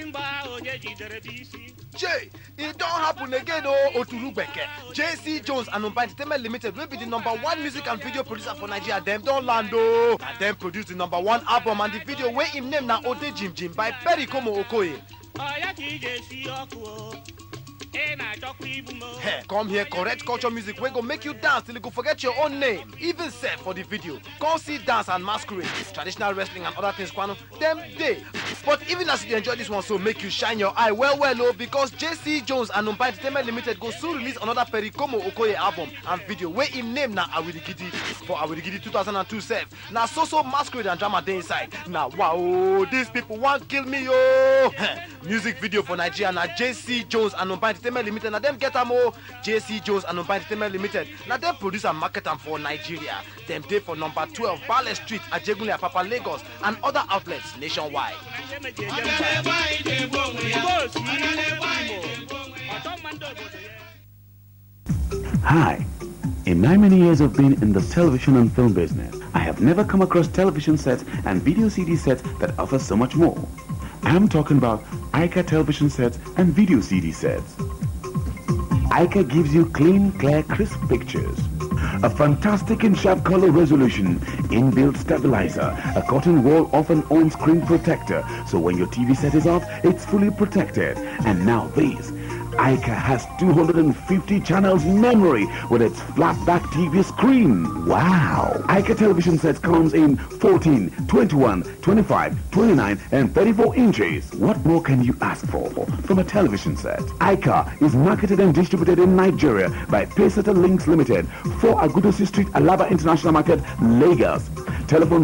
mgba onye jidere bụ isi Jay, e don happen again o Oturugbeke. JC Jones and Umba Entertainment Limited wey be the number one music and video producer for Nigeria dem don land o. Na dem produce the number one album and the video wey im name na Ode Jim Jim by Perry Como Okoye. ọya ka ị ga-esi ọkụ o ị na-achọkwa igbu m o Hey, come here correct culture music wey go make you dance till you go forget your own name. Even sef for the video, come see dance and masquerade, traditional wrestling and other things kwano, dem dey. But even as you dey enjoy this one so make you shine your eye well well o because JC Jones and Umba Entertainment Limited go soon release another Perry Como Okoye album and video wey im name na Awirigidi. For Awirigidi 2002 sef, na so so masquerade and drama dey inside. Na wow o, these people wan kill me o. Music video for Nigeria na JC Jones and Umba Entertainment Limited na dem get am o. JC Jones and Umba Entertainment Limited na dem produce and market am for Nigeria. Dem dey for number 12 Bale Street, Ajegunle Apapa, Lagos and other outlets nationwide. na ihe meji eje mba Igbo si Imo ọchọ mma ndị obodo ya Hi. In my many years of being in the television and film business, I have never come across television sets and video CD sets that offer so much more. I'm talking about ICA television sets and video CD sets. ICA gives you clean, clear, crisp pictures. A fantastic and sharp color resolution, inbuilt stabilizer, a cotton wall off and on screen protector, so when your TV set is off, it's fully protected. And now this. ICA has 250 channels memory with its flat-back TV screen. Wow! ICA television sets comes in 14, 21, 25, 29 and 34 inches. What more can you ask for from a television set? ICA is marketed and distributed in Nigeria by Payseta Links Limited, 4 Agudosi Street, Alaba International Market, Lagos. Telephone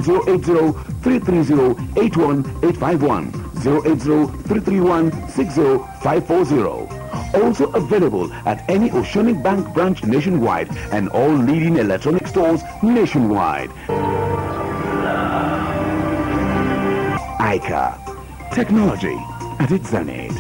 080-330-81851, 080-331-60540. Also available at any Oceanic Bank branch nationwide and all leading electronic stores nationwide. ICA. Technology at its zenith.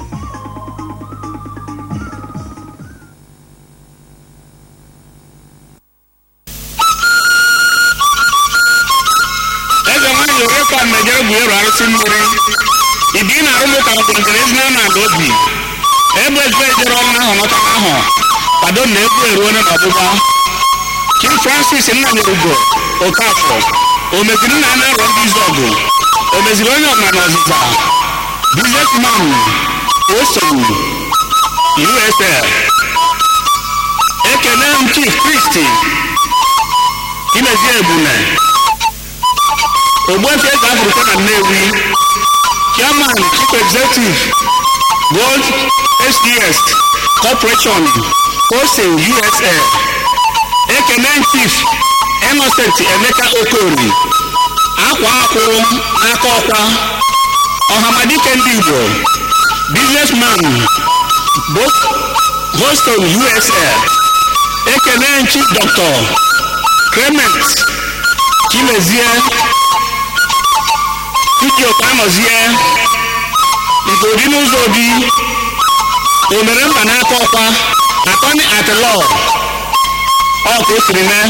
eze nwanyị orekwa mmejọ bụ ịrụ arụsị mmiri ibi na arụmụka ọgụgụrụ ezi na ala obi ebe eze jere ọnụ ahụ nọta ahụ kwado na egwu eruone n'ọgbụgba King Francis Nnanyerugo Okafọ o meziri nna na arọ ndị izu ọgụ o meziri onye ọma na ọzịza businessman osogbu USL ekele m Chief Kristi Imezie Ebune ogbuefi eze afrịka na nnewi chairman chief executive gold sds corporation hosting usa ekene chief innocent emeka okori akwa akwụ aka ọkwa ọhamadike ndị igbo businessman boston usa ekene chief dr clement chimezie Iji ụka nọzie nke obi n'ụzọ obi o mere mba n'aka ọkwa atọni atlọ ọ ka o siri mee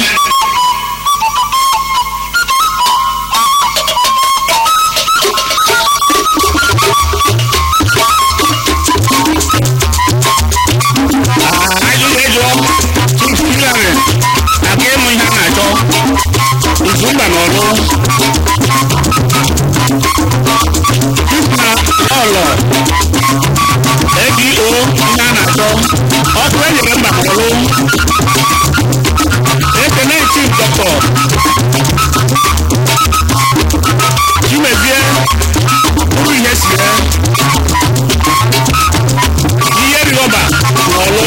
ajụjụ ejụọ tupu ilere aka ịmụ ihe a na-achọ izumba na ọlụ na ọlọ ego ihe a na-achọ ọkụ enyere mgbakọrụ ekene chief dọkọ chimezie bụrụ ihe sie ihe rịọba n'ọlụ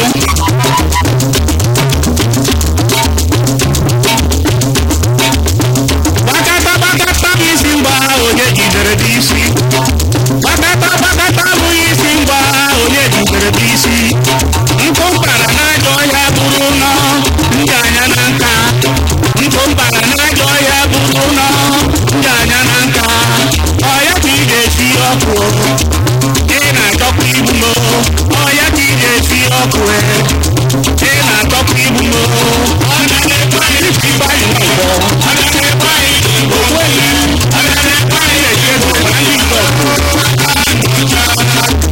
gbakata gbakata bụ isi mgba onye jidere dị isi gbakata gbakata abụghị isi mgba onye jidere bụ isi nkụ mpara n'ajọ ọhịa bụrụ nọ ndị anya na nka nkụ mpara n'ajọ ọhịa bụrụ nọ ndị anya na nka ọya ka ị ga-esi ọkụ ị na-achọkwa ibu m ọya ka ị ga-esi ọkụ ị na-achọkwa ibu m ọ na-ekwe anyị isi gbanyị n'ụgbọ ọ na-ekwe anyị onweghị ọ na-ekwe anyị na-eji ego na ndị nke ọkụ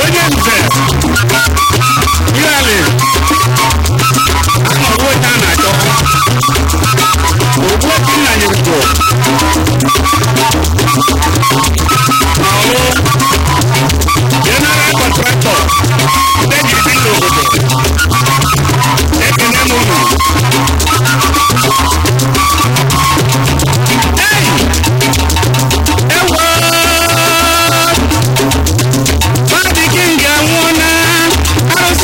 onye nze yali anọrụ onye a na-achọ ogbuechi nna nyerigbo n'ọlụ general contractor ndị jiri bi n'obodo ekene m unu Hey! Ewo! Fadi King anwụọla, arụsị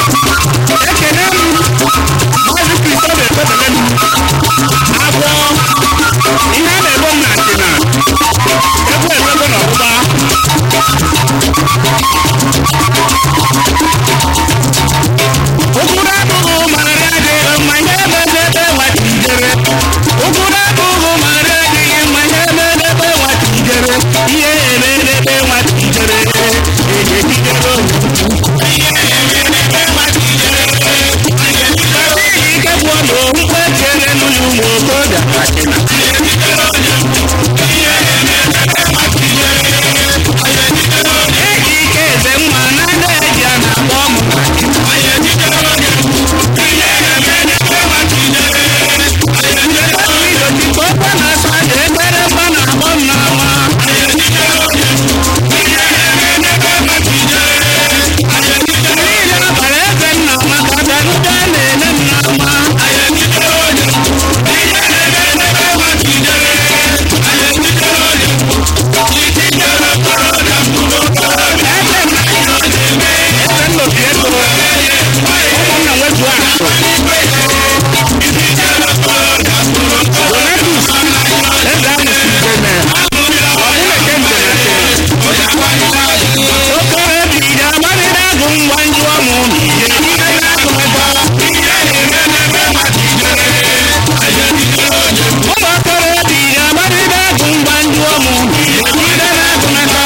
ekene m maazị kristof ekpebele m agwọ ihe a na-ebo m na ndịna egwu ekwego n'ọgbụgba ụkwụrụ abụghị mara adịghị mma ihe emebe ebe nwatijere ụkwụrụ abụghị mara adịghị mma ihe emebe ebe nwatijere ihe emebe ebe nwatijere ejejidere adịghị ike bụ ọnụ mkpe chere n'ụlọ ụmụ okorobịa achịna eji ike eze mma na ada eji a na-akpọ ọmụ idochikwa ọkwa na-asa aja ekpere mba na-akpọ m n'ama niile abalị eze nna maka bịarude na-ele m n'ama eze nnobi ego ụmụnna nwetu akụ donatus eze ahụ si gbeme ọbụleke mbenate okoro biri agbarịrị agụ ngwa njụ ọmụ ihe ihe na-agụ ebe ụmụ okoro biri agbarịrị agụ ngwa njụ ọmụ ihe ihe na-agụ n'aka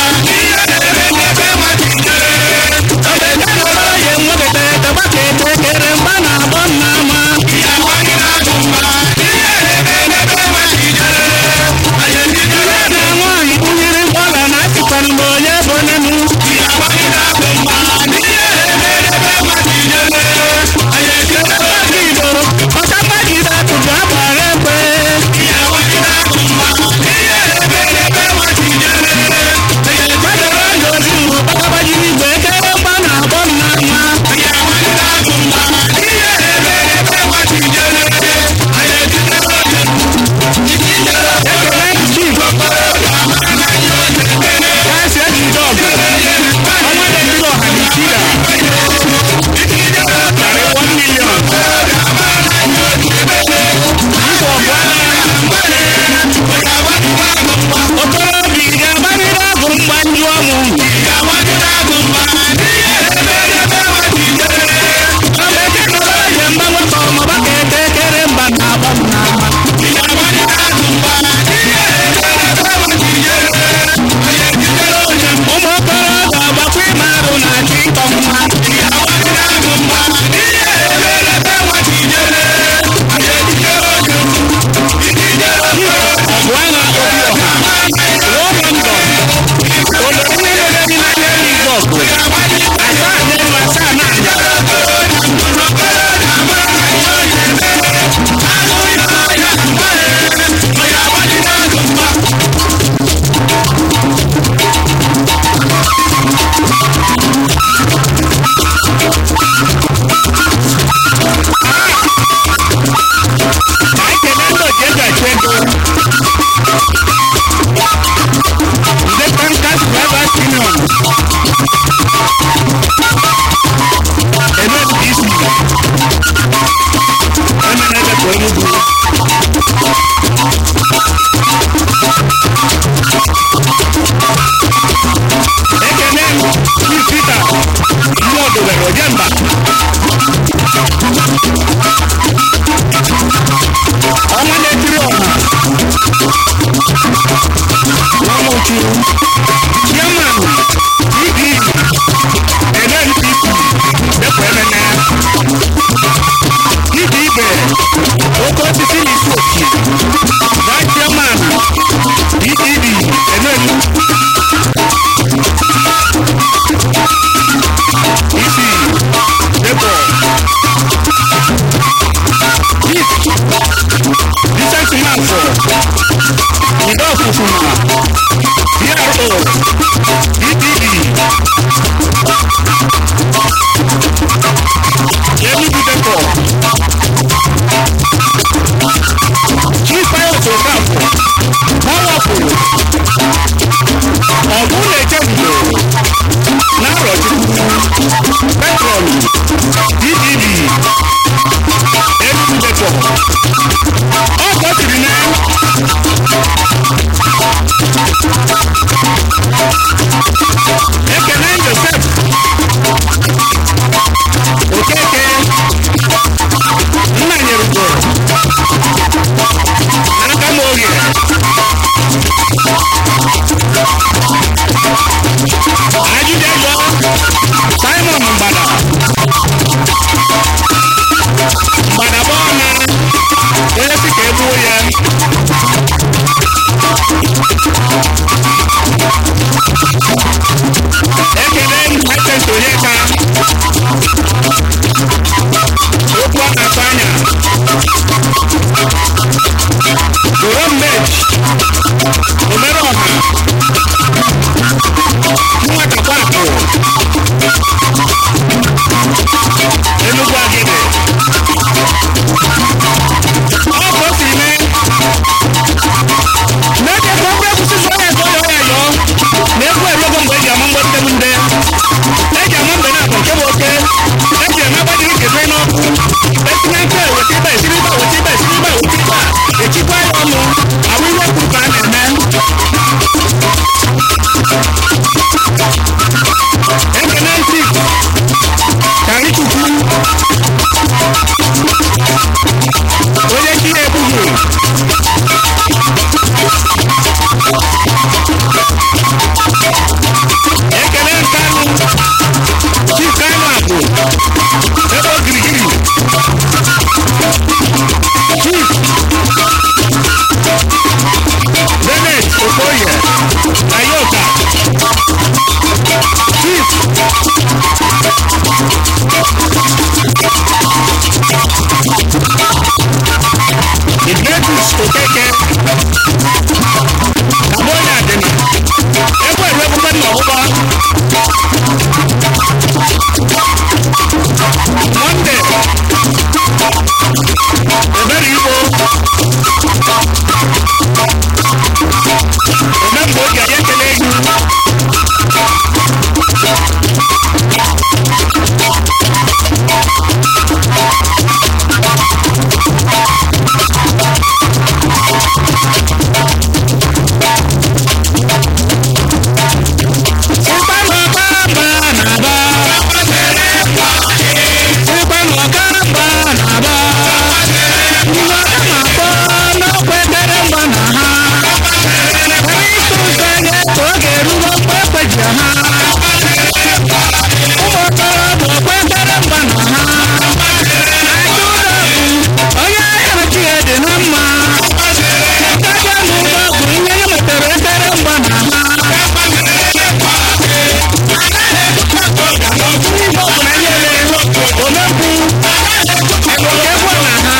obodo nwegete tabaka etekere mgba na-agbọ nnama ihe na nwaanyị kpụnyere mkpọla na atịkwana mgbe onye bụ nenu igbo ọkagbajide atụtụ agbara ekwe gbadoro ndụ ozi mgbe ọkagbajide igwe ekere mgba na-agbọ nnama ekele chief kasi ejide ọgụ ọnwa na-etiri ọha na itida karị 1 million nkwa ọgụ okorobịa ị ga-agbarịrị agụ mgbanju ọmụ ọbekekọrọ ihe mgbanwe ka ọmụba ka ete ekere mba na-agba m n'ama ụmụ okorobịa ọgbakwa ime arụ na-achọ ịtọ mma ọgụ agha obi ọha ruo london olo onye mere dị n'anya n'igwe ọgụ asaa n'elu asaa n'ala ka anyị kelee ndị oji eji achụ ego ndị tankas private union NSPC emenebe ka Enugu ekele m Chief Peter mmụọ dobere ojemba ọnwa na-etiri ọha nwamuchu chairman dd nnpp depụ emene dịka ibe oke osisi na isi oki vice chairman ddd enelu isi depụ chief Vincent Manfo, Ido Fufuma, DRO, DPD, Enugu Depo, Chief Pilot Okafo, Powerful, Ọ̀gbun Ejebudo, Narọ̀chukwu, Petron, ebere igbo eme mgbe oge anyị ekele gị Ịkpanụ ọkamba na-aba. Ịkpanụ ọkamba na-aba. Ndị ọka na-akpọ n'ọkwa ekpere mgba na ha. Anyị tụrụ anya ka oge erugo mgbe ekweji ha. Ụmụ okorobịa ọkwa ekpere mgba na ha. Aja ụlọ bụ onye ahịa chi ya dị na mma. Ntaja n'ụlọ bụ ihe ya metere ekpere mgba na ha. Igbo bụ na ihe na-eme omekwu egwu na ha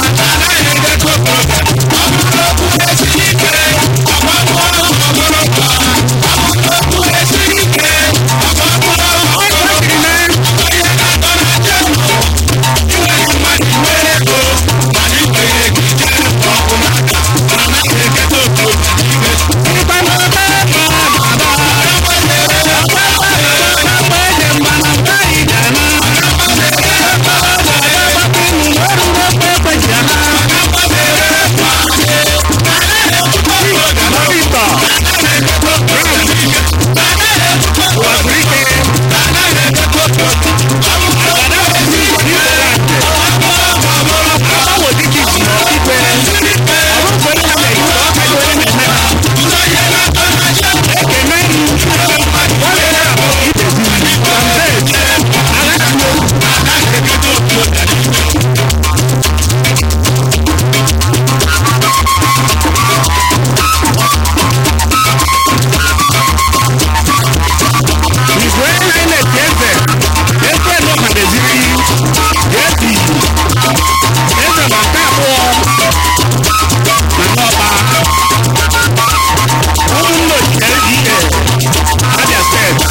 Igwe Highness Eze Eze Nọkadeziri Jesi Eze ma nke abụọ na n'ọba ụmụnne ochie LGA Abia steeti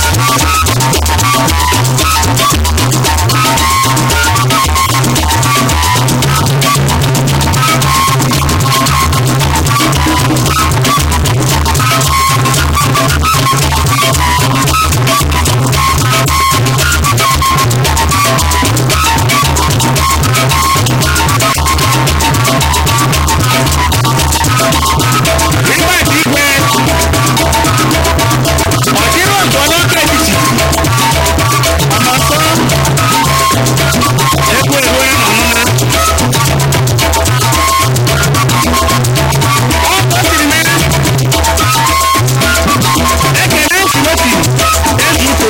Ribet Igwe Ọdịrị ọzọ n'oge etiti Ọnọsọ Egwu ewe ọnụna Ọ kwesịrị na ekele Timoti Ezuko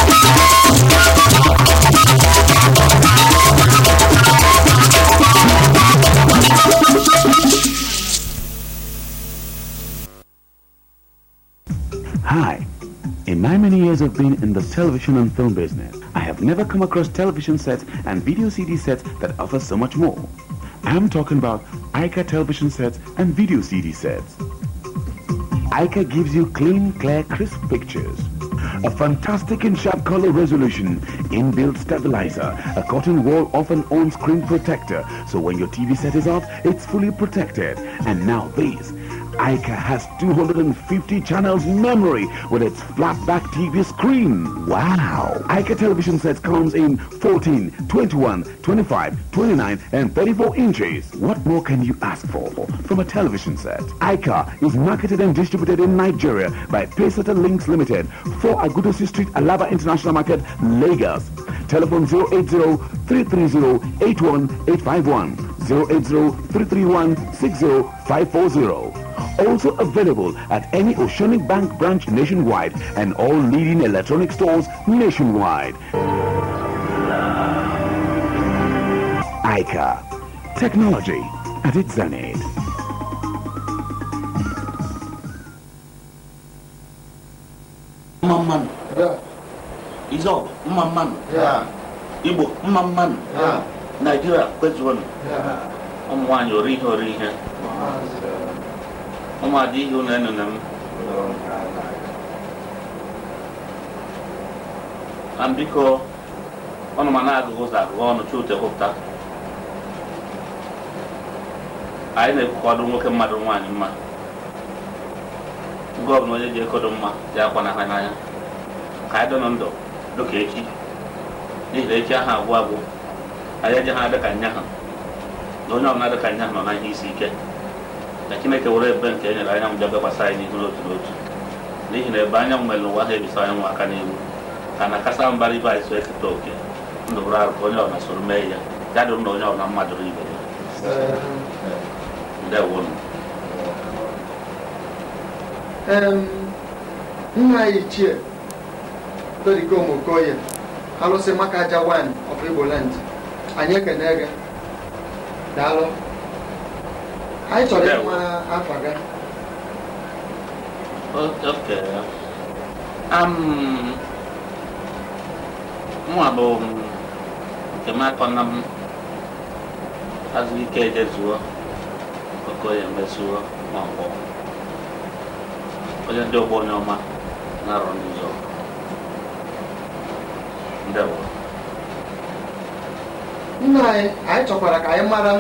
Hi. In my many years of being in the television and film business, I have never come across television sets and video CD sets that offer so much more. I'm talking about ICA television sets and video CD sets. ICA gives you clean, clear, crisp pictures. A fantastic and sharp color resolution, inbuilt stabilizer, a cotton wall off and on screen protector, so when your TV set is off, it's fully protected. And now this. ICA has 250 channels memory with its flat back TV screen. Wow! ICA television sets comes in 14, 21, 25, 29 and 34 inches. What more can you ask for from a television set? ICA is marketed and distributed in Nigeria by Paysata Links Limited, 4 Agudosi Street, Alaba International Market, Lagos. Telephone 080-330-81851, 080-331-60540. Also available at any Oceanic Bank branch nationwide and all leading electronic stores nationwide. ICA. Technology at its zenith. mma mmanụ izọgụ mma mmanụ igbo mma mmanụ naijiria kwezuonụ ụmụ nwaanyị ori ihe ori ihe ụmụada ihe unu enune m na biko ọnụ ma na-agụghị ụzọ agụghị ọnụ chute hụpụta anyị na-ekwukwado nwoke mmadụ nwaanyị mma mgbe ọbụla onye ji ekodo mma ya akwana ha n'anya ka anyị dọnọ ndụ dịka echi n'ihi na echi ahụ agwụ agwụ anyị eji ha dị ka nya ha na onye ọbụla dị ka nya ha nọ na ihe isi ike na chineke were ebe nke e nyere anyanwụ bịa bekwasị anyị n'ihu n'otu n'otu n'ihi na ebe anyanwụ mere n'ụwa ha ebisa anyanwụ aka n'ihu ka na kasa mbara ibe anyị so eketa oke ndụ bụrụ arụ ka onye ọbụla soro mee ya ya dụrụ na onye ọbụla mmadụ ibe ya ndewonu Em, nna anyị ichie Todikom Okoye alụsị maka aja wan of Igbo land anyị ekene gị daalụ anyị chọrọ ịma afa gị oke am mwa bụ nke m akọna m azụ ike ejezuo okoye mesuo maọbụ onye ndị ụgbọ onye ọma na-arụ ndị ụzọ ndewo nna anyị anyị chọkwara ka anyị mara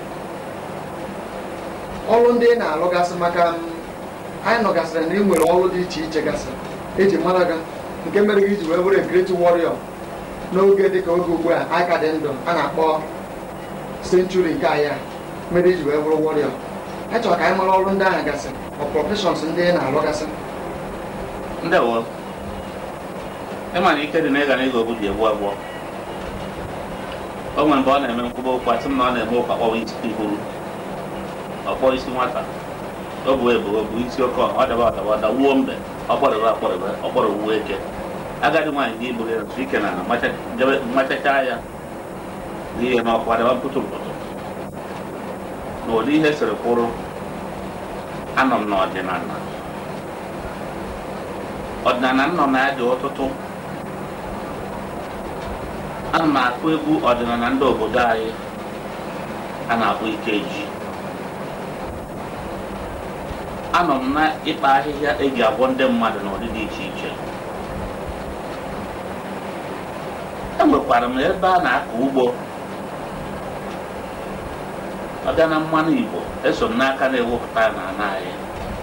ọrụ ndị ị na-alụgasị maka m, anyị nọgasịrị na ị nwere ọrụ dị iche iche gasị eji mara gị nke mere gị iji wee bụrụ great warrior n'oge dịka oge ugbu a anyị ka dị ndụ a na-akpọ century nke anyị a mere iji wee bụrụ warrior anyị chọrọ ka anyị mara ọrụ ndị ahụ gasị ọ professions ndị ị na-alụgasị ndewo ịma na ike dị na ịga na ịga obu ji egbu abụọ o nwere mgbe ọ na-eme nkwụba okwu asị m na ọ na-eme ụka kpọwa isi ihuru ọkpọ isi nwata o bụ ebu o bụ isi oke ọ daba ọdaba ọdawuo mbe ọkpọrịbe akpọrịbe ọkpọrọwuo eke agadi nwaanyị dị iburu ya nso ike na ala macha- jebe- machachaa ya n'ihe na ọkwa daba mpụtụ mpụtụ na ụdị ihe siri kwụrụ anọ m n'ọdịnala ọdịnala nnọ na ya dị ọtụtụ ana m akụ egwu ọdịnala ndị obodo anyị a na-akpọ ikeji anọ m na ịkpa ahịhịa eji agwọ ndị mmadụ n'ụdị dị iche iche enwekwara m ebe a na-akọ ugbo ọ bịa na mmanụ igbo eso m n'aka na-ewepụta ya n'ala anyị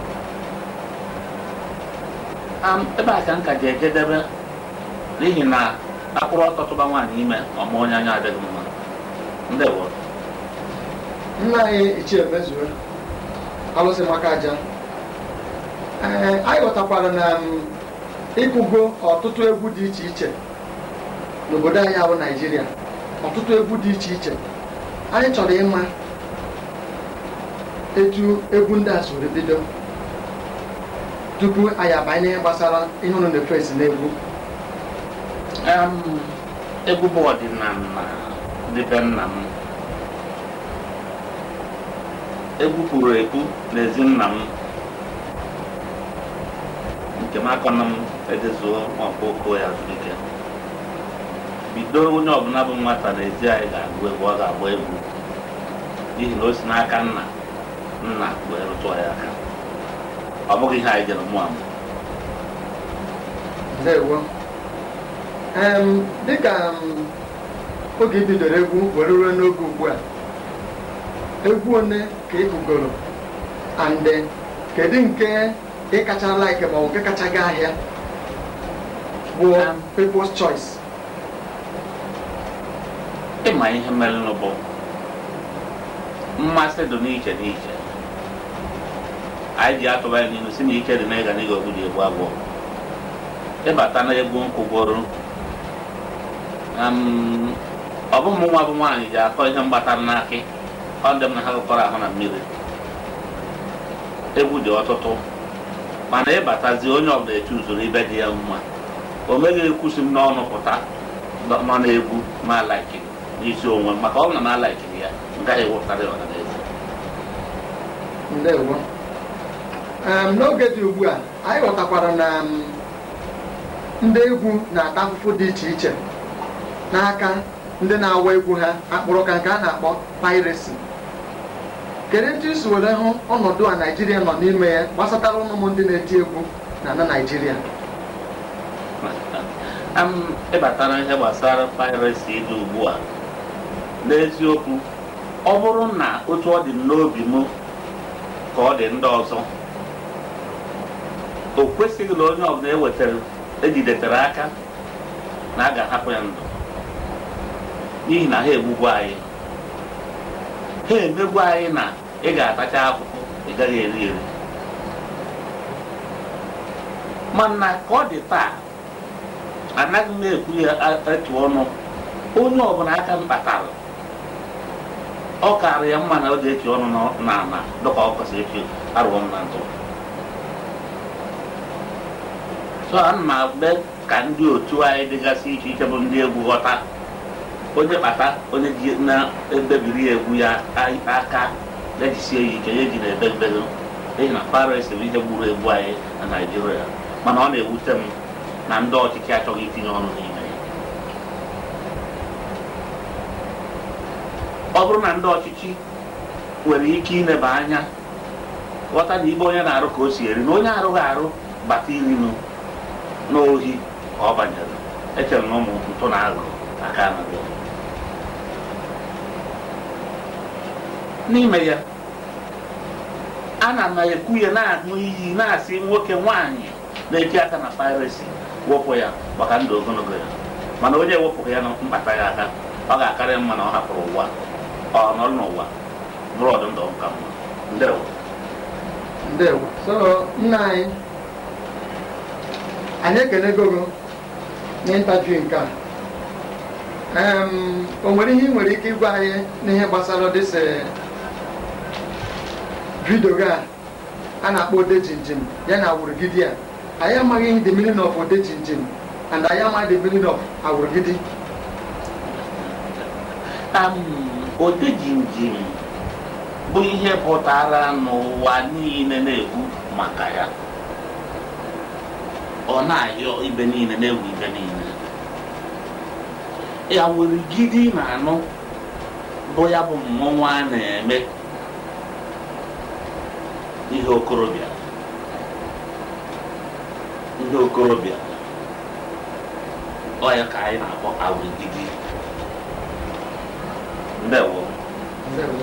Am, ebe a ka m ka ji ejedebe n'ihi na akpụrụ ọtọtụba nwaanyị ime ọma onye anya adịghị mma ndewo nna anyị ichie mezue alụsị maka aja ee anyị ghọtakwara na m, ịkụgo ọtụtụ egwu dị iche iche n'obodo anyị bụ naijiria ọtụtụ egwu dị iche iche anyị chọrọ ịma etu egwu ndị a soro bido tupu anyị abanye n'ihe gbasara ihe unu na-efesi n'egwu Em, egwu bụ ọdịnala dị be nna m egwu kwuru ekwu n'ezi nna m nke m akọna m edezuo maọbụ oko ya zụike bido onye ọbụla bụ nwata n'ezi anyị ga-agụ egwu ọ ga-agba egwu n'ihi na o si n'aka nna nna wee rụtụọ ya aka ọ bụghị ihe anyị jere mụ amụ ndewo em dịka m, oge i bidoro egwu were ruo n'oge ugbu a egwu one ka ị gụgoro ande kedu nke ị kacha like ma ọ bụ nke kacha gaa ahịa bụ Um, people's choice ịma ihe merenụ bụ mmasị dị n'iche n'iche anyị ji atụba ya n'ihu si na ike dị n'ịga n'ịga ogbu dị egbu abụọ ịbata na egwu nkwụgoro um, ọ bụ ụmụ nwa bụ nwaanyị ji akọ ihe mgbatara n'akị ọ dị m na ha gụkọrọ ahụ na mmiri egwu dị ọtụtụ mana ịbatazi onye ọbụla eche usoro ibe dị ya mma o meghị ekwusi m n'ọnụ pụta nọ nọ n'egwu ma laikiri n'isi onwe m maka ọ bụ na m alaikiri ya m gaghị ewepụtara ya ọhaneze ndewo em n'oge dị ugbu a anyị ghọtakwara na m, ndị egwu na-ata afụfụ dị iche iche n'aka ndị na-awa egwu ha akpụrụ ka nke a na-akpọ piracy kedu etu isi were hụ ọnọdụ a naijiria nọ n'ime ya gbasatara ụmụ ndị na-eti egwu na na naijiria Am ịbatara ihe gbasara piracy dị ugbu a n'eziokwu ọ bụrụ na otu ọ dị m n'obi m ka ọ dị ndị ọzọ o kwesịghị na onye ọbụla ewetara ejidetere aka na a ga-ahapụ ya ndụ n'ihi na ha egbugbu anyị ha emegbu anyị na ị ga-atacha akwụkwọ ị gaghị eri eri mana ka ọ dị taa anaghị m ekwu ya etu ọnụ onye ọbụla aka m kpatara ọ karị ya mma na ọ ga-echi ọnụ n'ala dịka ọ kwesịrị echi arụọ m na ntụ so ana m agbe ka ndị otu anyị dịgasị iche iche bụ ndị egwu ghọta onye kpata onye ji na-ebebiri ya egwu ya aka ejisie ya ike ya eji na-ebebelu n'ihi na paris bụ ihe gburu egwu anyị na naijiria mana ọ na-ewute m na ndị ọchịchị achọghị itinye ọnụ n'ime ya ọ bụrụ na ndị ọchịchị nwere ike ileba anya ghọta na ibe onye na-arụ ka o si eri na onye arụghị arụ bata irinu n'ohi ka ọ banyere echere na ụmụ ntụ na agụ aka na n'ime ya ana m ekwu ya na-aṅụ iyi na-asị nwoke nwaanyị na-eji aka na piracy wepụ ya maka ndụ ogologo ya mana onye ewepụghị ya na mkpata ya aka ọ ga-akarị mma na ọ hapụrụ ụwa ọ nọrọ n'ụwa bụrụ ọdụ ndụ ka mma ndewo ndewo so nna anyị anyị ekenego gị n'ịntaviu nke a Em, o nwere ihe ị nwere ike ịgwa anyị n'ihe gbasara dịsị vidio gị a a na-akpọ ode jinjin ya na awụrụgidi a anyị amaghị the meaning of ode jinjin and anyị amaghị the meaning of awụrụgidi ode jinjin bụ ihe pụtara n'ụwa niile na-ekwu maka ya ọ na-ayọ ibe niile na-ewu ibe niile ya nwere gidi na anụ bụ ya bụ mmọnwụ a na-eme ihe okorobịa ihe okorobịa ọ ya ka anyị na-akpọ awụrụgidi ndewo Ndewo.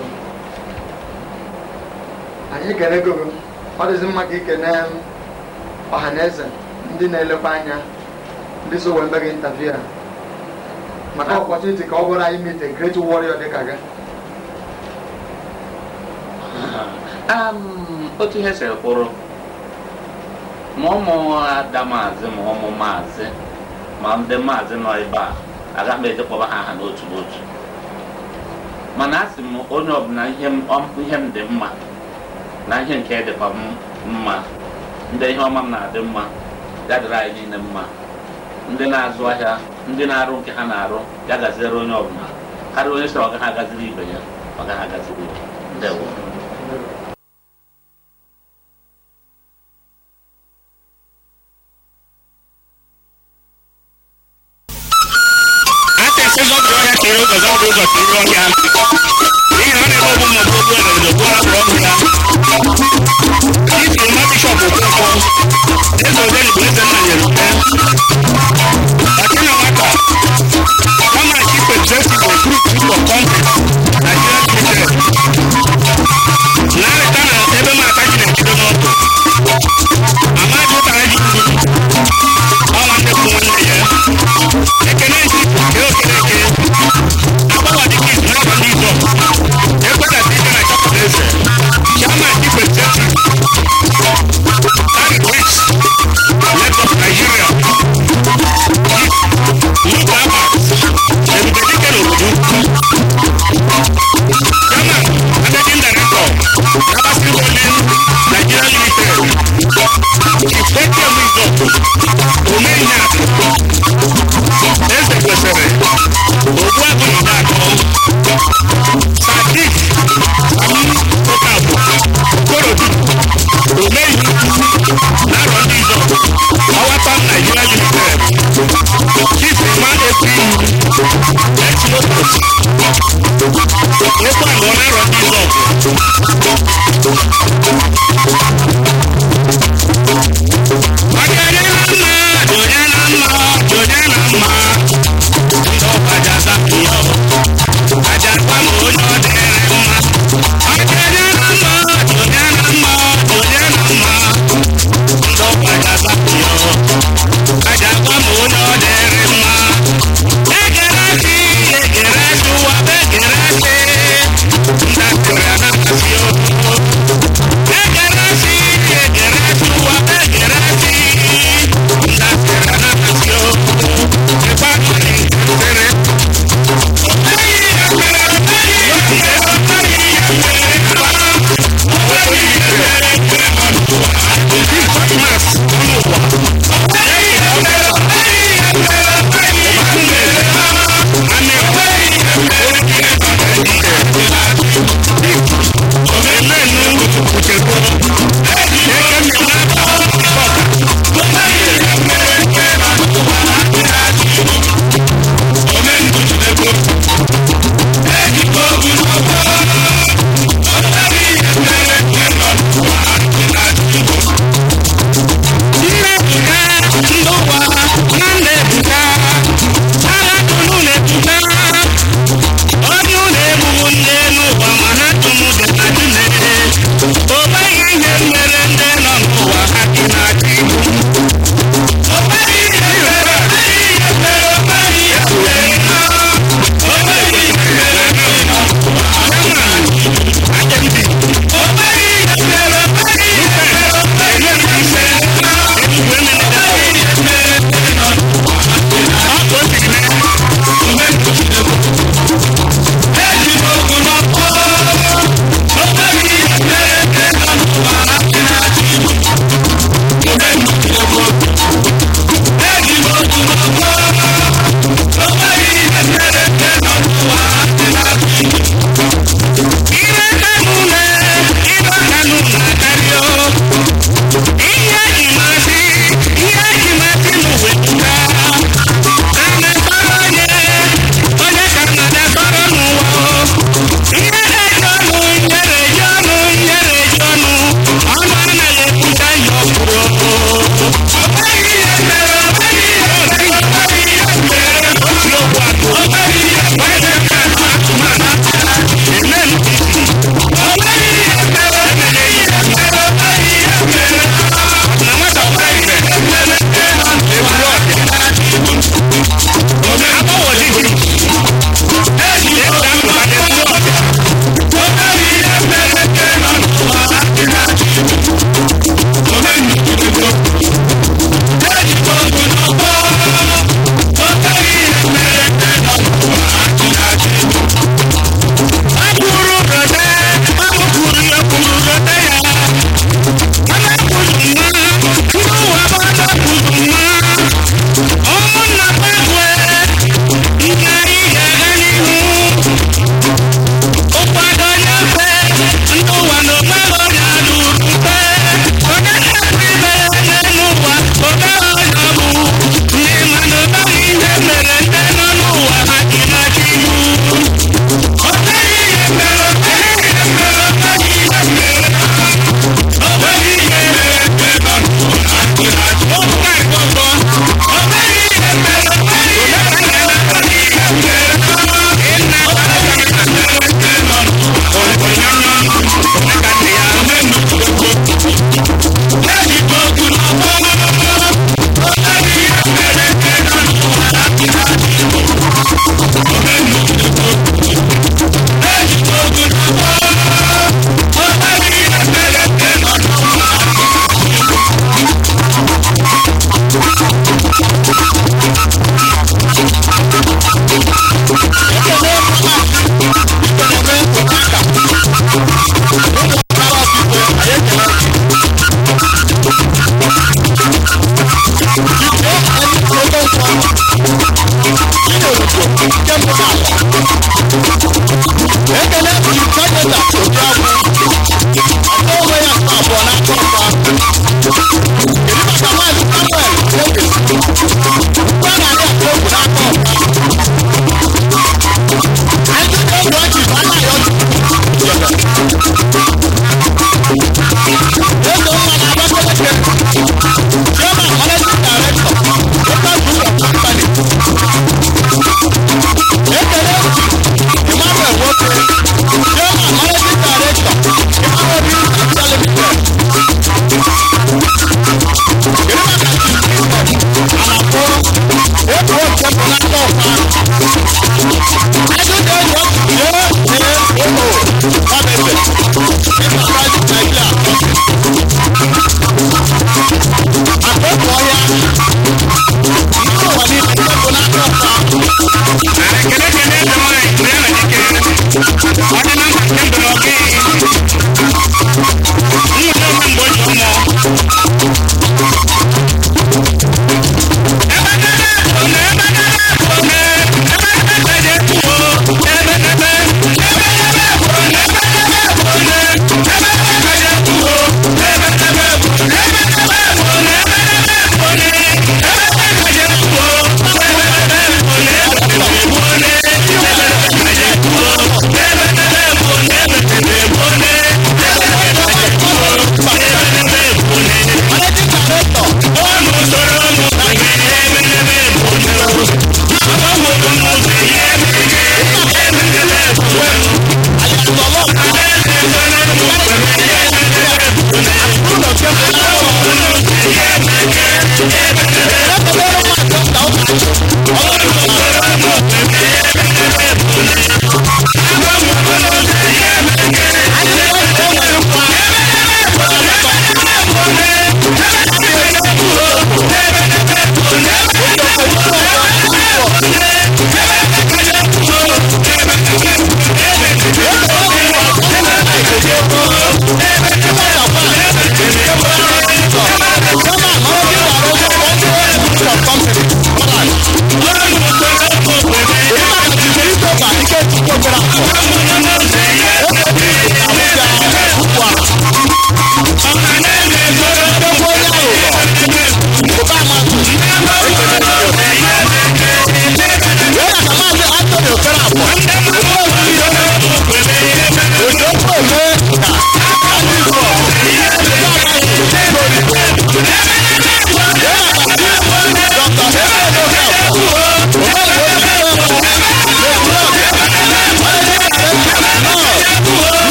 anyị ekenego gị ọ dịzi mma ka ikene ọha na eze ndị na-elekwa anya ndị so wee mbe gị ntaviu a maka ọpọchuniti ka ọ bụrụ anyị meet a great warrior dịka gị um, otu ihe siri kwụrụ ma ụmụ ada maazị ma ụmụ maazị ma ndị maazị nọ ebe a agaghị m eje kpọba ha aha n'otu n'otu mana a sị m onye ọbụla ihe m ọ- ihe m dị mma na ihe nke dịkwa m mma ndị ihe ọma m na-adị mma ya dịrị anyị niile mma ndị na-azụ ahịa ndị na-arụ nke ha na-arụ ya gaziere onye ọbụla karịa onye sị ọ gaghị agaziri ibe ya ọ gaghị agaziri ya ndewo atẹsẹ zọbiri ọhịa kere ụzọ zọbiri ụzọ kere ọhịa n'ihi na ọ na-eme ogbu ma ọ bụ ogbu ere n'ogbu hapụrụ ọhụ ya chief ma bishọp okonkwo eze ogeli bụ eze nna nyere ute akina nwata kama chief executive of group group of companies nigeria limited narịta na ebe m aka ji na-ejido n'ọdụ amadi ụtara ji ndụ ọ nwanne bụ nwanne ya ekene nti ke okereke agbawa dịka izu n'aba ndị izọ ekweta dike na chọpụta eze chairman chief executive harry wicks lagos nigeria luke abbas ebube dike n'obodo chairman managing director abasi holding nigeria limited chief ekem izọ omeinya eze kwesịrị ogbu agụ na atọ sadik sami okafọ korodu omeyi narọ ndị izọ ọwata naijiria limited chief emma epi echilotos ekwe anọ narọ ndị izọ